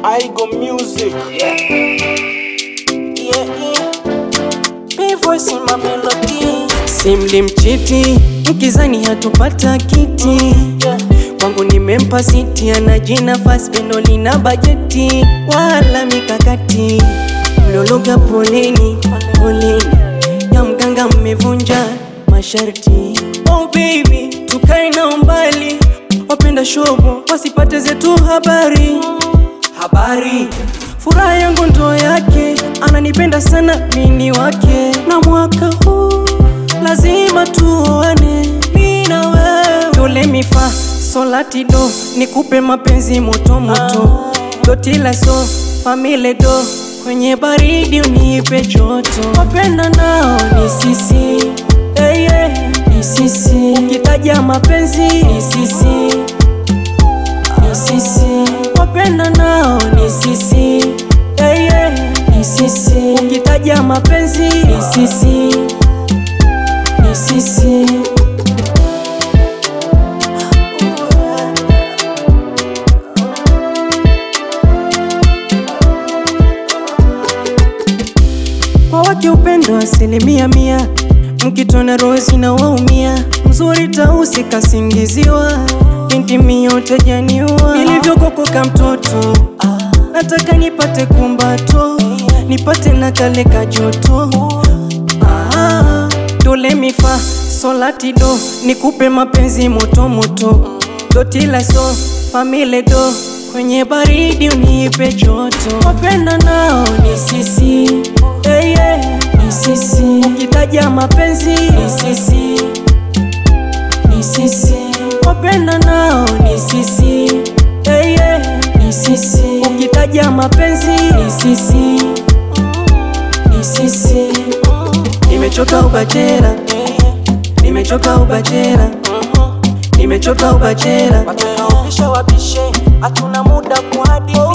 I go music. Yeah, yeah. Me voice in my melody. Simlimchiti mkizani hatupata kiti Yeah. kwangu nimempa siti, ana jina fast pendo lina bajeti wala mikakati. Mlologa poleni poleni, ya mganga mmevunja masharti. Oh baby, tukae na umbali, wapenda shobo wasipate zetu habari habari. Furaha yangu ndo yake, ananipenda sana mini wake, na mwaka huu lazima tuoane mimi na wewe. Dole mifa solati do, nikupe mapenzi moto moto, dotila so famile do, kwenye baridi unipe joto. Wapenda nao ni sisi hey, yeah. ni sisi, ukitaja mapenzi ni sisi ni sisi, wapenda nao ni sisi hey, yeah. ni sisi, ukitaja mapenzi ni sisi ni sisi. Kwa wake upendo asilimia mia, mkitona roho zinawaumia, mzuri tausi kasingiziwa, binti miyote janiwa, nilivyokokoka mtoto, nataka nipate kumbato, nipate na kale kajoto Ah, dole mifa solati do, nikupe mapenzi moto moto, dotila so famile do, kwenye baridi unipe joto. Wapenda nao ni sisi hey, yeah. ni sisi, ukitaja mapenzi ni sisi ni sisi, wapenda nao ni sisi hey, yeah. ni sisi, ukitaja mapenzi ni sisi ni sisi. Nimechoka ubachera, nimechoka ubachera, nimechoka ubachera. Watunaopisha wapishe, hatuna muda kuhadithia.